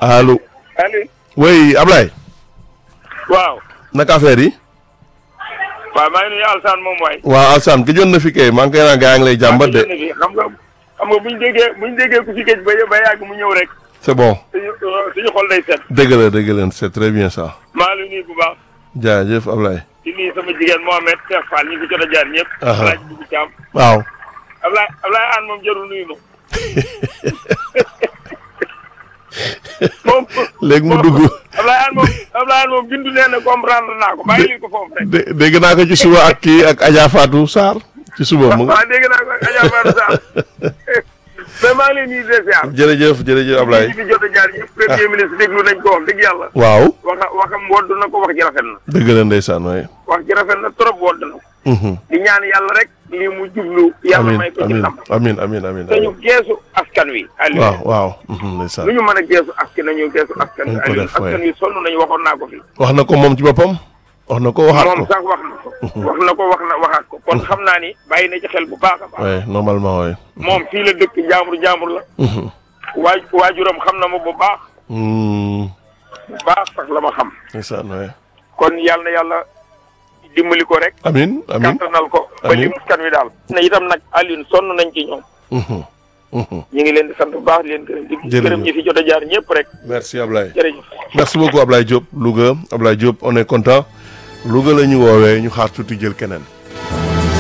allo. Aliou. oui Ablaye. waaw. naka affaire yi. waaw maa ngi nuyu Alsane moom waay. waaw Alsane gëjoon na fi kay maa ngi koy naan gaa ngi lay jàmbat de. xam nga xam nga buñ déggee buñ déggee ku fi géej ba ba yàgg mu ñëw rek. c'est bon. suñu suñu xol day set. dëgg la dëgg la c'est très bien ça. maa ngi nuyu bu baax. jaajëf Ablaye. di nuyu sama jigéen Mohamed Cheikh Fall ñi fi jot a jaar ñëpp. Aha. Alaaji Bubu Caam. waaw. Ablaye Ablaye Aan moom jarul nuyu ma. moom. léegi mu dugg. Ablaye Aan moom Ablaye Aan moom bindu nee na comprendre naa ko bàyyi ko foofu rek. dé dégg naa ko ci suba ak kii ak Adja Fatou Sarr ci suba mu. waaw dégg naa ko Adja Fatou Sarr. mais maa ngi lay nuyu de ziar. jërëjëf jërëjëf Ablaye. ñi fi jot a jaar ñëpp premier ministre déglu nañ ko wax dëgg yàlla. waaw. waxa waxam wodd na ko wax ji rafet na. dëgg la ndeysaan waay. wax ji rafet na trop wodd na ko. Mhm. di ñaan yàlla rek lii mu jublu. yàlla amiin may ko ci amiin ndam. amiin amiin amiin. te ñu geesu askan wi. Aliou waaw waaw. mhm, ndeysaan. lu ñu mën a geesu askan nañu geesu askan wi. Nañ ko Aliou def, waay. askan wi sonn nañu waxoon naa ko fi. wax na ko moom ci boppam. wax na ko waxaat moom ko. sax wax na ko. wax na ko wax na waxaat ko kon xam naa ni bàyyi na ci xel bu baax a baax. oui normalement oui. moom fii la dëkk jaambur jaambur la. Mhm. waaj waajuram xam na ma bu baax Mm, bu baax sax la ma xam. ndeysaan oui. kon yàlla na yàlla dimbali ko rek. amiin amiin. kattanal ko. ba Amiin. li askan wi daal. na itam nag Alioune sonn nañ ci ñoom. Mhm, mhm. ñu ngi leen di sant bu baax di leen gërëm di Jërëjëf. gërëm ñi fi jot a jaar ñëpp rek merci Ablaye. jërëjëf. merci beaucoup Ablaye Diop Louga Ablaye Diop on est content Louga la ñu woowee ñu xaar tuuti jël keneen.